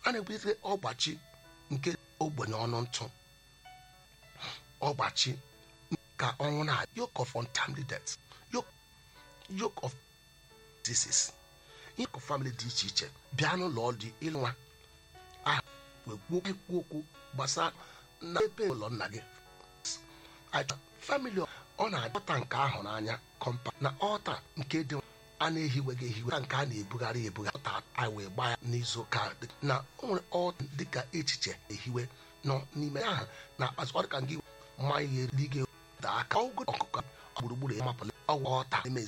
a na-ebutere ọgbachi nke ogbenye ọnụ ntụ ọgbachi ka ọnwụ na yoke of untimely death yoke yoke of diseases ihe of family dị iche iche bịa n'ụlọ dị ịlụ nwa a wee kwuo ekwu okwu gbasara na ebe ụlọ nna gị famili ọ na-adọta nke ahụ n'anya kọmpa na ọta nke dị a na-ehiweghị ehiwe nke a na-ebugharị ebugharị ọta anyị wee gbaa ya n'izu ụka na o nwere ọta dịka echiche ehiwe nọ n'ime ahụ na akpazi ọ dịka gị mma ihe dị gị daa aka ọgụ ọkụkọ gburugburu ya mapụla ọgwụ ọta emezi